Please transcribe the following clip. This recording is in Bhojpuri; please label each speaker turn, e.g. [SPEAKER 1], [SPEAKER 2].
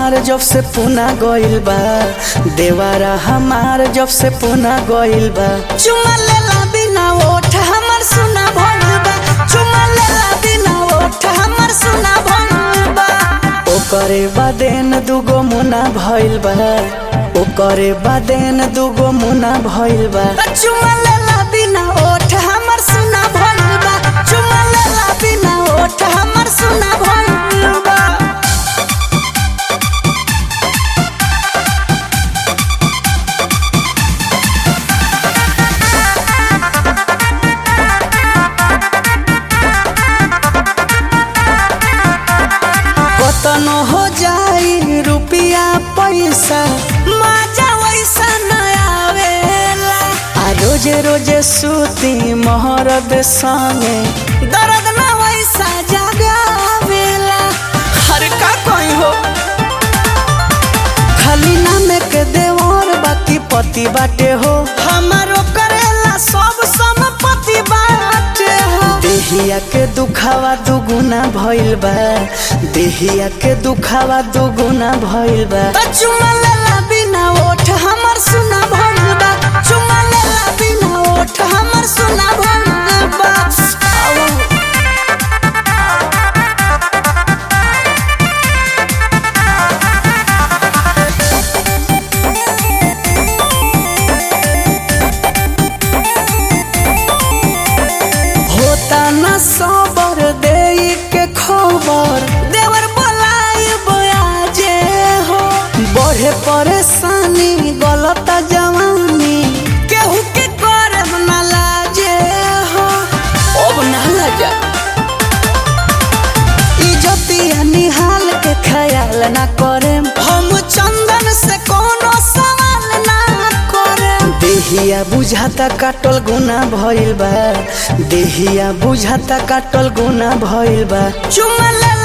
[SPEAKER 1] हमार जब से पुना गइल बा देवारा हमार जब से पुना गइल बा चुमा लेला बिना ओठ हमर सुना भइल बा चुमा लेला बिना ओठ हमर सुना भइल बा ओकरे बादेन दुगो मुना भइल बा ओकरे बादेन दुगो मुना भइल बा चुमा लेला बिना ओठ हमर सुना भइल बा चुमा लेला बिना ओठ हमर सुना भइल बा कतनो हो जाई रुपिया पैसा मजा वैसा न आवेला आ रोजे रोजे सूती मोहरद संगे दर्द न वैसा जगावेला हर का कोई हो खाली नाम के देवर बाकी पति बाटे हो हमारो करेला सब संपत्ति बाटे हो देहिया के दुखावा दुगुना भइल बा देहिया के दुखावा दुगुना भइल बा त चुमा लेला बिना ओठ हमर सुना भइल बा चुमा लेला बिना ओठ हमर सुना भइल बा आवा। होता न सबर दे के खबर देवर बोलाई बयाजे हो बढ़े परेशानी गलत जवानी केहू के करब न लाजे हो अब ना लजा इज्जतिया निहाल के ख्याल ना करे हम चंदन से कोनो सवाल ना करे देहिया बुझाता काटल गुना भइल बा देहिया बुझाता काटल गुना भइल बा चुमा ले